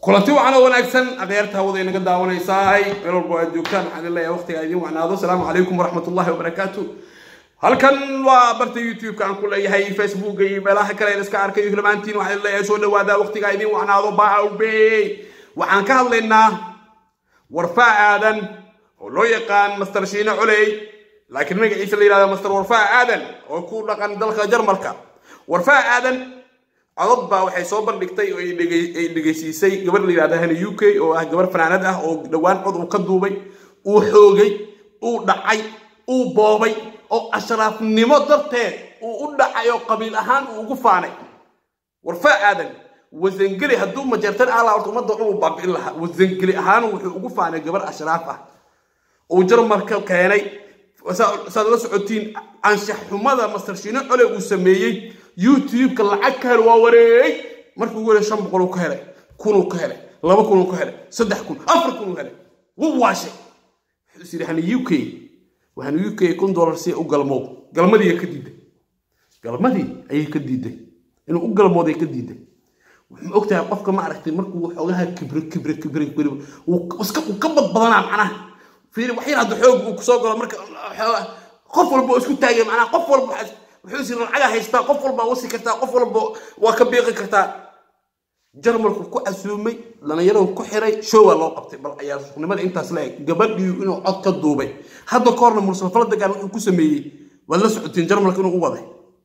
kulanti wacan oo wanaagsan adeerta hawada inaga daawanaysaay meel walba aad joogtaan waxaan idin leeyahay waqtiga idin wacnaado asalaamu calaykum waraxmatullahi wabarakaatu halkan waa barta youtube-ka aan ku leeyahay facebooka iyo meelaha kale in iska arkayo hilmaantiin waxaan idin leeyahay soo dhawaada waqtiga idin wacnaado baawbe waxaan ka hadlaynaa warfaa aadan oo loo yaqaan master shiine coley laakiin magaciisa la yidhahda master warfaa aadan oo ku dhaqan dalka jarmalka warfaa aadan codod baa waxay soo bandhigtay oo ay dhegaysiisay gabar la yidhahda hani u k oo ah gabar fanaanad ah oo dhowaan cod uu ka duubay uu xoogay uu dhacay uu boobay oo ashraafnimo darteed uu u dhacay oo qabiil ahaan uu ugu faanay warfaa aadan wasangeli hadduu majeertan ala horta ummadda dhan uu baabi'in lahaa wasangeli ahaan wuxuu ugu faanay gabar ashraaf ah uu jarmalka keenay saad la socotiin anshax xumada master shiine cole uu sameeyey youtube-ka lacag ka hel waa wareey markuu ugu helay shan boqol uu ka helay kunuu ka helay laba kunuu ka helay saddex kun afar kunuu helay wuu waashay wuxuu is yidhi hani u k waxaan u k kun dollar si u galmow galmadii ka diiday galmadii ayay ka diiday inuu u galmooday ka diiday wuxuu ogtahay qofka ma aragtay markuu xoogaha kibre kibre kibre kibre iska uu ka badbadanaa macnaha fiiri wax yar hadda xoog uu kusoo galo marka qof walba oo isku taagay macnaha qof walba wuxuu is lacaga haystaa qof walba wasi kartaa qof walba waa ka biiqi kartaa jarmalku ku casuumay dhallinyaradu ku xiray showa loo qabtay bal ayaa suqnimada intaas la eg gabadhii inuu cod ka duubay hadda ka horna mursafala degaan wuxuu ku sameeyey waad la socotiin jarmalka inuu u waday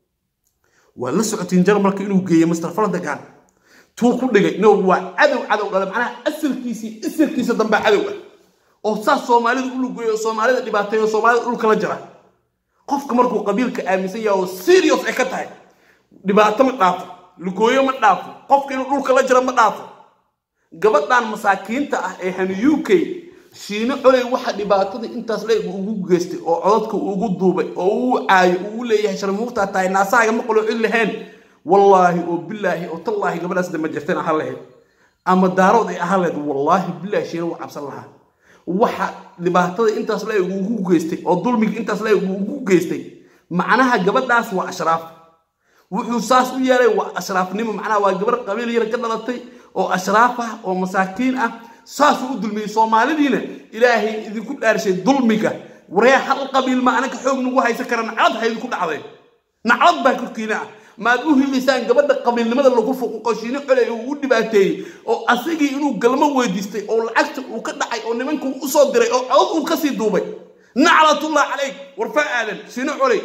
waad la socotiin jarmalka inuu geeyey mustrafala degaan tuu ku dhigay no waa cadow cadow dhale macnaha asalkiisii asalkiisa dambaa cadow ah oo saas soomaalida u lugeeyo oo soomaalida dhibaateeyo soomaalida dhulka la jira qofka markuu qabiilka aaminsan yahay oo serious ay ka tahay dhibaato ma dhaafo lugooyo ma dhaafo qofka inuu dhulka la jira ma dhaafo gabadhan masaakiinta ah ee hani u k shiine coley waxa dhibaatada intaas leeg ugu geystay oo codadka ugu duubay oo uu caayo uu leeyahay sharmuuftaa tahay naasahaaga ma qoloocin lahayn wallaahi oo bilaahi oo tallaahi gabadhaas dama jirteen ahaan lahayd ama daarood ay ahaan lahayd wallaahi bilaahi shiine waa cabsan lahaa waxa dhibaatada intaas la ugu geystay oo dulmiga intaas la ugu geystay macnaha gabadhaas waa ashraaf wuxuu saas u yeelay waa ashraafnimo macnaha waa gabar qabiil yar ka dhalatay oo ashraaf ah oo masaakiin ah saasuu u dulmiyey soomaalidiina ilaahay idinku dhaarshay dulmiga waree hal qabiil ma anaka xoog nagu haysan kara naclad ha idinku dhacday naclad baa korkiina ah maad u hilaysaan gabadha qabiilnimada lagu fuquqo shiine coley uu u dhibaateeyey oo asagii inuu galmo weydiistay oo lacagta uu ka dhacay oo nimankuu u soo diray oo codod uu kasii duubay naclatullah calayk warfaa aadan shiine coley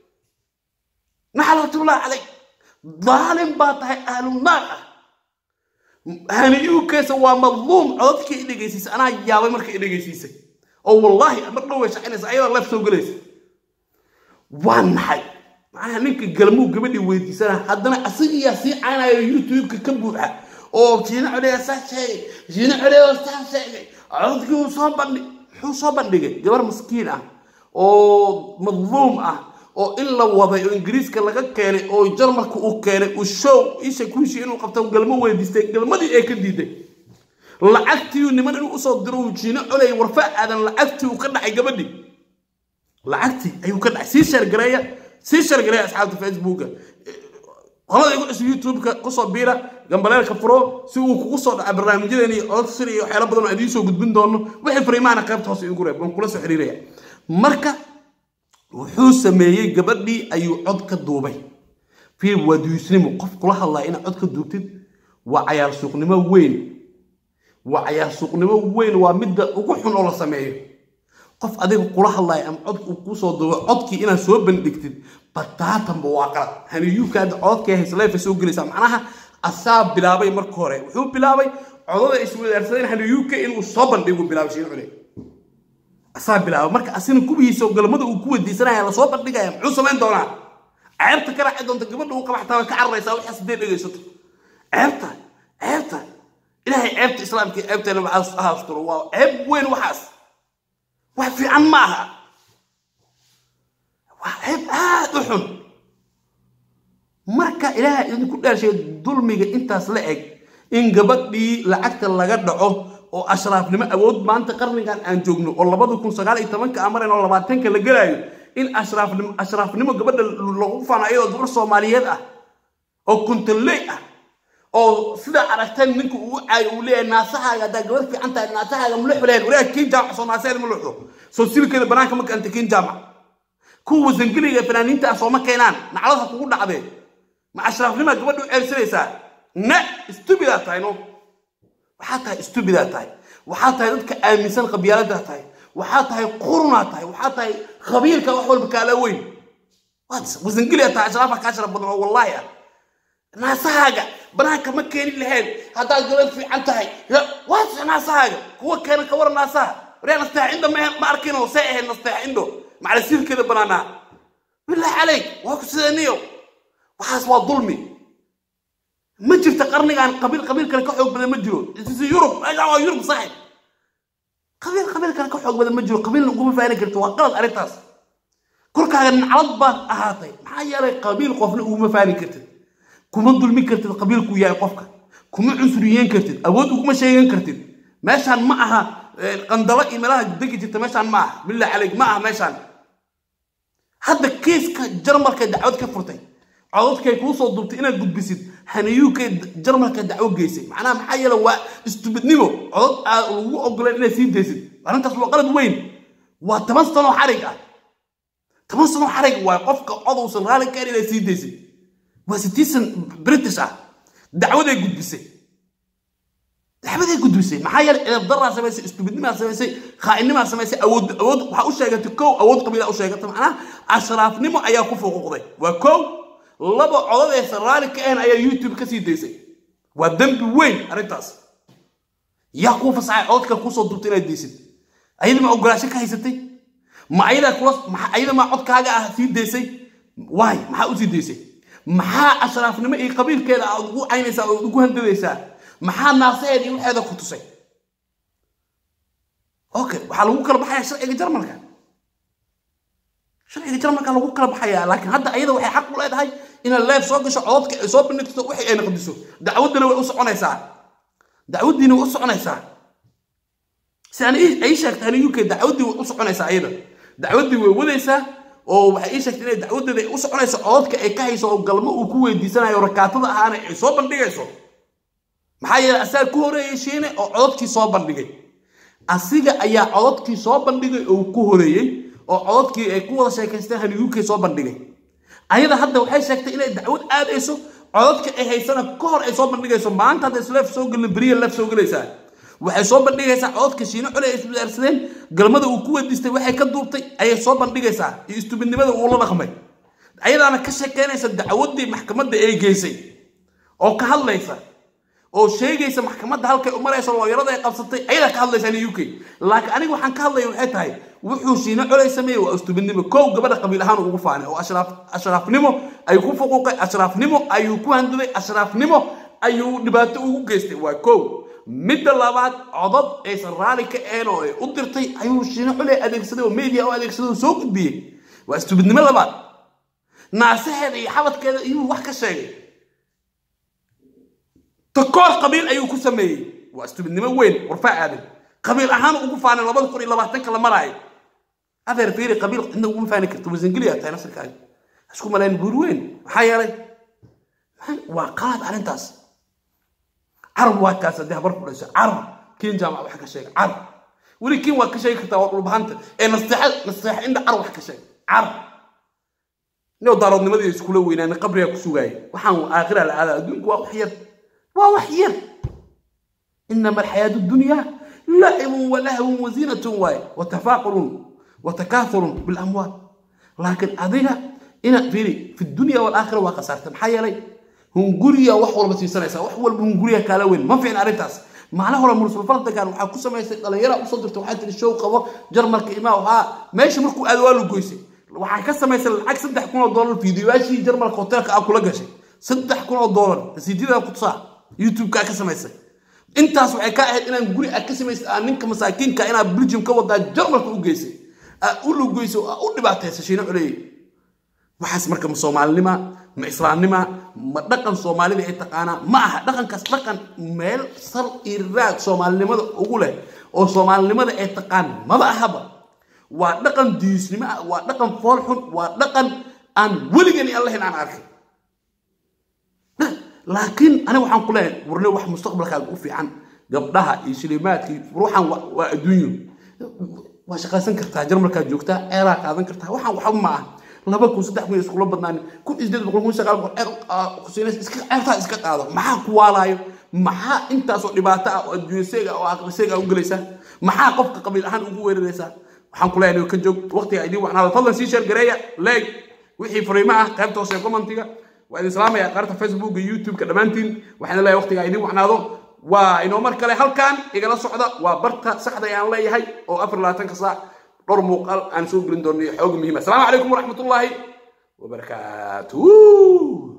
naclatullah calayk daalim baa tahay ahlunaar ah hani u keesa waa madluum codadkii i dhegaysiisay anaa yaabay marka i dhegaysiisay oo wallaahi mar dhow way shacinaysa ayadoo leef soo gelaysa waa naxay macnaha ninka galmuu gabadhii weydiisana haddana asigiyaa sii caynayo youtube-ka ka buuxa oo shiine coleya saa sheegay shiine coleya saa sheegay codadkii uu soo bandhig muxuu soo bandhigay gabar maskiin ah oo madluum ah oo in la waday oo ingiriiska laga keenay oo jarmalka uu keenay uu show isha kuishii inuu qabto galmo weydiistay galmadii ee ka diiday lacagtii niman inuu usoo diro uu shiine coley warfa aadan lacagtii uu ka dhacay gabadhii lacagtii ayuu ka dhacay sii sheergareeya sii shargalay asxaabta facebooka qolada igu cusub youtube-ka kusoo biira gambaleelka furo si uu kugu soo dhaca barnaamijyadeeni codad sir iyo waxyaala badan oo idiin soo gudbin doono wixii fariimaana qaybta hoose igu reeb waan kula soo xiriiraya marka wuxuu sameeyey gabadhii ayuu cod ka duubay fiir waa duyusnimo qof kula hadlaya inaad cod ka duubtid waa cayaar suuqnimo weyn waa cayaar suuqnimo weyn waa midda ugu xun oo la sameeyo qof adiga kula hadlaya ama cod uu kusoo duubo codkii inaad soo bandhigtid bataatanba waa qalad haniyuuka hadda codadkay haysleefa soo gelaysaa macnaha asaa bilaabay marka hore wuxuu bilaabay codada iswadaarsadeen haniyuuka inuu soo bandhigu bilaabay shiin cule asaa bilaabay marka asina kubihiisa galmada uu ku weydiisanaya lasoo bandhigaya muxuu samayn doonaa ceebta ka raaci doonta gabadha uu qabaxtaa way ka cararaysaa waxaas hadday dhegaysato ceebta ceebta ilaahay ceebta islaamka ceebteena waxaa asturo waa ceeb weyn waxaas wax fiican ma aha waa ceeb aad u xun marka ilaaha idinku dhaarshay dulmiga intaas la eg in gabadhii lacagta laga dhaco oo ashraafnimo awood maanta qarnigan aan joogno oo labada kun sagaal iyo tobanka amaren oo labaatanka la gelaayo in ashraafnimo ashraafnimo gabadha lagu faano iyadoo gabar soomaaliyeed ah oo kuntaley ah oo sidaa aragteen ninka uu caayo uu leeyahay naasahaaga haddaa gabadh fiican tahay naasahaaga muluxu lehed walaah kiin jaamac soo naasaheeda ma luxdo soo silkeeda banaanka ma keenta kiin jaamac kuwa wasangeliga ee fanaaniinta ah sooma keenaan naclada kugu dhacdee ma ashraafnimaa gabadha u ceebsanaysaa na stupidaa tahay no waxaa tahay stupidaa tahay waxaa tahay dadka aaminsan qabyaaladaha tahay waxaa tahay qurunaa tahay waxaa tahay khabiirka wax walba kaala weyn wasangeliya tahay ashraafa kaa sharaf badan oo wallaahi ah naasahaaga banaanka ma keeni lahayn haddaad gabadh fiican tahay waas naasahaaga kuwa keena ka waran naasaha waryaa nasteexa indho ma arkin oo see ahayd nasteexa indho macala siirkeeda banaanaa bilaahi calayk waa ku sideeniyo waxaas waa dulmi ma jirta qarnigan qabiil qabiil kale ka xoog badan ma jiro isi yurub meeshaan waa yurub saaxib qabiil qabiil kale ka xoog badan ma jiro qabiilna uguma faani karto waa qalad arrintaas korkaaga naclad baad ahaatay maxaa yeelay qabiil qofna uguma faani kartid kuma dulmi kartid qabiilkuu yahay qofka kuma cunsuriyeyn kartid awood uguma sheegan kartid meeshaan ma aha qandalo iyo meelaha degi jirta meeshaan ma aha billah calayk ma aha meeshaan hadda kiiska jarmalka dacwad ka furtay codadkay kuu soo duubtay inaad gudbisid haniyuukay jarmalka dacwo geysay macnaha maxaa yeele waa istubidnimo codad aad lagu ogoleen inaad sii daysid arrintaas waa qalad weyn waa toban sano xarig ah toban sano xarig waa qofka codowsan raalli ka inaad sii daysid waa citizen british ah dacwaday gudbisay dacwaday gudbisay maxaa yeele edab daraa samaysay istubidnimaa samaysay khaa'inimaa samaysay awood awood waxaa u sheegatay kow awood qabiilaa u sheegatay macnaha ashraafnimo ayaa ku fuquuqday waa kow laba codadaysa raalli ka ahan ayaa youtube ka sii daysay waa dembi weyn arrintaas yaa kuu fasaxay codadka kuusoo duubtay inaad daysid ayada ma ogolaasho ka haysatay ma ayadaa kula ayada maa codkaaga ah sii daysay waay maxaa u sii daysay maxaa ashraafnimo iyo qabiilkeeda aad ugu caynaysaa ood ugu handadaysaa maxaa naasaheeda iyo waxeeda ku tusay okay waxaa lagu kala baxayaa sharciga jarmalka sharciga jarmalka lagu kala baxayaa laakiin hadda ayada waxay xaq u leedahay inaad leef soo gasho codadka ay soo bandhigto wixii ay naqdiso dacwaddana way u soconaysaa dacwaddiina way u soconaysaa si aan ay sheegtay ani uk dacwaddii way u soconaysaa ayada dacwaddii way wadaysaa oo waxay ii sheegtay inay dacwadeeda ay u soconayso codadka ay ka hayso oo galmo uu ku weydiisanayo rakaatada ahaana ay soo bandhigayso maxaa yeele asaga ku horeeyey shiine oo codadkii soo bandhigay asiga ayaa codadkii soo bandhigay oo ku horeeyey oo codadkii ay ku wada sheekaysteen haniyuukay soo bandhigay ayada hadda waxay sheegtay inay dacwad aadayso codadka ay haysana ka hor ay soo bandhigayso maanta hadda isleef soo gelin beriya leef soo gelaysaa waxay soo bandhigaysaa codadka shiino cole ay iswadaarsadeen galmada uu ku weydiistay waxay ka duubtay ayay soo bandhigaysaa iyo istubidnimada uu la dhaqmay ayadaana ka sheekeynaysa dacwaddii maxkamadda ay geysay oo ka hadlaysa oo sheegaysa maxkamadda halkay u marayso looyarada ay qabsatay ayadaa ka hadlaysa ani uk laakiin aniga waxaan ka hadlaya waxay tahay wuxuu shiino coley sameeyey waa istubidnimo kow gabadha qabiil ahaan ugu faanay oo ashraafnimo ayuu ku fuquuqay ashraafnimo ayuu ku handaday ashraafnimo ayuu dhibaato ugu geystay waa kow midda labaad codad aysan raalli ka ahayn oo ay u dirtay ayuu shiino coley adeegsaday oo media u adeegsaday oo soo gudbiyey waa istubidnimo labaad naasaheeda iyo xabadkeeda iyuu wax ka sheegay takoor qabiil ayuu ku sameeyey waa istubidnimo weyn warfaa aadan qabiil ahaan ugu faanay labada kun iyo labaatanka la maraayo adeer fiiri qabiil cidna uguma faani karto wasangeliya tahay nasirkaaga isku malayn buur weyn maxaa yeelay waa qalad arrintaas carab waa kaas haddii habar ku dhasho carab kiin jaamac wax ka sheega carab weli kiin waa ka sheegi kartaa waa dhulbahanta ee nasteexa nasteexa indha carab wax ka sheega carab inuu daaroodnimadii iskula weynaani qabriga ku sugaaya waxaan aakhira la aadaa adduunku waa wax yar waa wax yar inama alxayaatu dunya lacibun walahwun wazinatun waaye watafaaqurun watakaathurun bilamwaal laakiin adiga ina fiiri fi dunya walaakhira waa khasaarta maxaa yeelay hunguriya wax walba siisanaysaa wax walba hunguriya kaala weyn ma fiicna arrintaas maalin hore mursul fardagan waxaa ku samaysay dhallinyara usoo dirtay waxaa tiri show qabo jarmalka imaa waxaa meesha markuu aado waa la goysay waxay ka samaysay lacag saddex kun oo doolar fiidiyoyaashii jarmalka hoteelka ah kula gashay saddex kun oo doolar rasiidyada ku tusaa youtube-ka ka samaysay intaas waxay ka ahayd inaan guri aad ka samaysay aa ninka masaakiinka inaad belgium ka wadaa jarmalka u geysay aad u lugoysay oo aad u dhibaataysa shiino culeeyey waxaas marka ma soomaalinima ma islaamnima ma dhaqan soomaalida ay taqaanaa ma aha dhaqankaas dhaqan meel sal iyo raag soomaalinimada ugu leh oo soomaalinimada ay taqaan maba ahaba waa dhaqan diisnimo ah waa dhaqan foolxun waa dhaqan aan weligani allahin aan arkay laakiin aniga waxaan ku leeyahay warne wax mustaqbalkaaga u fiican gabdhaha iyo shilimaadkii ruuxan waa adduunyo waa shaqaysan kartaa jarmalkaad joogtaa ceelaa qaadan kartaa waxaan waxba ma ah laba kun saddex kun iskula badnaan kun iyo sideed boqol kun sagaal boqol ceer kusiinays iska ceertaa iska qaado maxaa ku waalaayo maxaa intaasoo dhibaato ah oo adduunyaseega oo aqliseega u gelaysaa maxaa qofka qabiil ahaan ugu weeraraysaa waxaan ku leeyahay ka joog waqtiga idiin wacnaada fadlan sii sheer gareeya leeg wixii fariimo ah qaybta hoose commentiga waa idin salaamaya qaarta facebook iyo youtube-ka dhammaantiin waxaan leeyahay waqtiga idiin wacnaado waa inoo mar kale halkan igala socda waa barta saxda aan leeyahay oo afar labaatanka saac dhowr muuqaal aan soo gelin doono xoog muhiima asalaamu calaykum waraxmatullaahi wabarakaatuh